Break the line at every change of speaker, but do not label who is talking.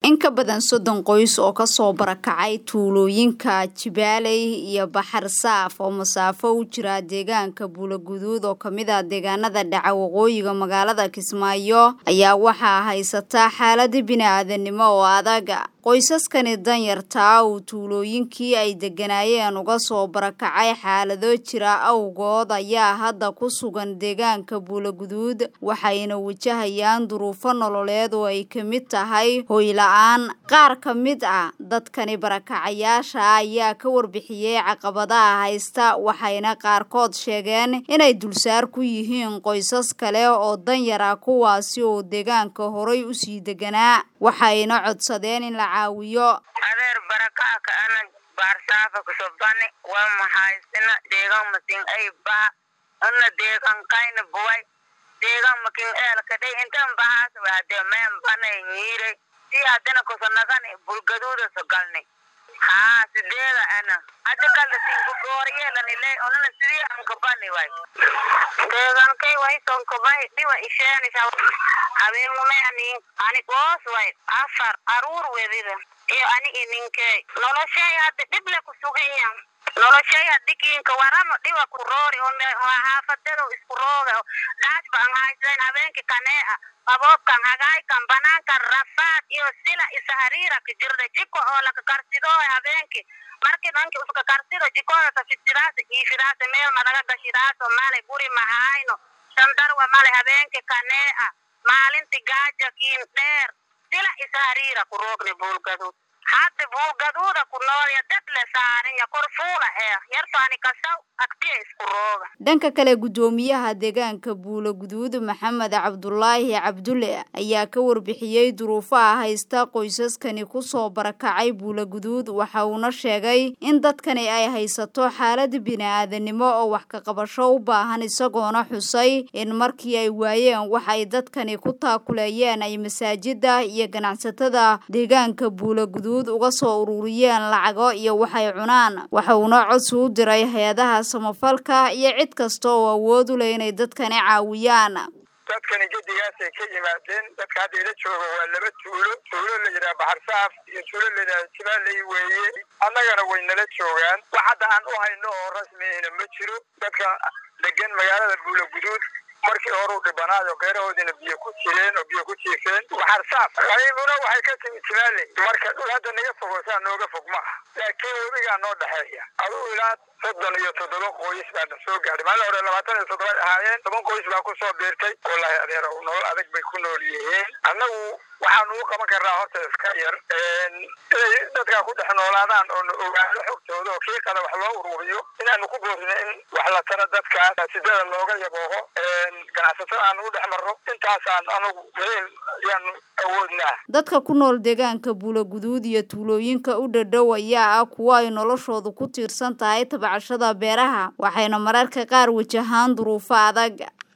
in ka badan soddon qoys oo kasoo barakacay tuulooyinka jibaaley iyo baxar saaf oo masaafo u jira deegaanka buulaguduud oo kamid ah deegaanada dhaca waqooyiga magaalada kismaayo ayaa waxaa haysataa xaalada bini-aadanimo oo adaga qoysaskani danyartaa uu tuulooyinkii ay deganaayeen uga soo barakacay xaalado jira awgood ayaa hadda ku sugan deegaanka buulaguduud waxayna wajahayaan duruufo nololeed oo ay ka mid tahay hoyla-aan qaar ka mid ah dadkani barakacayaasha ayaa ka warbixiyey caqabadaha haysta waxayna qaarkood sheegeen inay dulsaar ku yihiin qoysas kale oo danyara kuwaasi oo deegaanka horay usii deganaa waxayna codsadeen in la caawiyo
adeer barakaaka ana baarsaafa kusobani waa mahaysina deegan masin ay baha una deegan kayna buway deegan makin eelka dhay intan bahaas wade meen banay nyiiray si hadina kusanagani bulgaduuda sogalni haa sideeda ana hada kala sinku gooriyeelanile onana sidii ankabani way deegankay way sonkabay dhiwa isheenisa habeenumeani ani goos way afar aruur wedida iyo ani ininkey noloshay hadda dhible kusugiyan noloshay hadikiinka waramo dhiwa ku roori haafadado isku rooga dhaajba an haysayn habeenki kanee qaboobkan hagaaykan banaankan rafaad iyo sila isa hariira ka jirda jiko oo laka karsidooy habeenki marki dhanki uska karsido jikoodasa fisidaasa iifidaasa meel madaga gashidaaso male guri mahayno shandarwa male habeenki kanee maalinti gaaja kiin dheer sila isa hariira ku roogni buulgaduud hadda buulgaduuda ku noolya dad le saarinya kor fuula ee yartaani kasaw agtiya isku rooga
dhanka kale guddoomiyaha deegaanka buulaguduud maxamed cabdulaahi cabdulle ayaa ka warbixiyey duruufaha haysta qoysaskani kusoo barakacay buulaguduud waxa uuna sheegay in dadkani ay haysato xaalada bini-aadanimo oo wax ka qabasho u baahan isagoona xusay in markii ay waayeen waxay dadkani ku taakuleeyeen ay masaajida iyo ganacsatada deegaanka buulaguduud uga soo ururiyeen lacago iyo waxay cunaan waxa uuna codsi u diray hay-adaha samafalka iyo cid kasta oo awood u leh inay dadkani caawiyaan
dadkani gedigaasay ka yimaadeen dadka hadda ila jooga waa laba tuulo tuulo la yidhaha baxarsaaf iyo tuulo la yidhaha jibaaley weeye annagana way nala joogaan wax hadda aan u hayno oo rasmihina ma jiro dadka degan magaalada buulaguduud markii hore u dhibanaayo geerahoodina biyo ku jireen oo biyo ku jiifeen waxarsaaf qaybuna waxay ka timi jibaaley marka dhul hadda naga fogoosaa nooga fog ma ah laakiin webigaa noo dhexeeya aduu ilaa soddon iyo toddoba qoys baa na soo gaadhay maalin hore labaatan iyo toddoba ahaayeen toban qoys baa ku soo biirtay wallaahi adeer nolol adag bay ku nool yihiin annagu waxaanu u qaban karnaa horta iska yar inay dadkaa ku dhex noolaadaan oo na ogaano xogtooda oo kii qada wax loo ururiyo inaanu ku boorino in wax la tara dadkaas sidada looga yabooho ganacsatada aanu u dhex marno intaasaan anugu meel yaanu awoodnaa
dadka ku nool deegaanka buulaguduud iyo tuulooyinka u dhadhow ayaa ah kuwo ay noloshoodu ku tiirsan tahay tabcashada beeraha waxayna mararka qaar wajahaan duruufo adag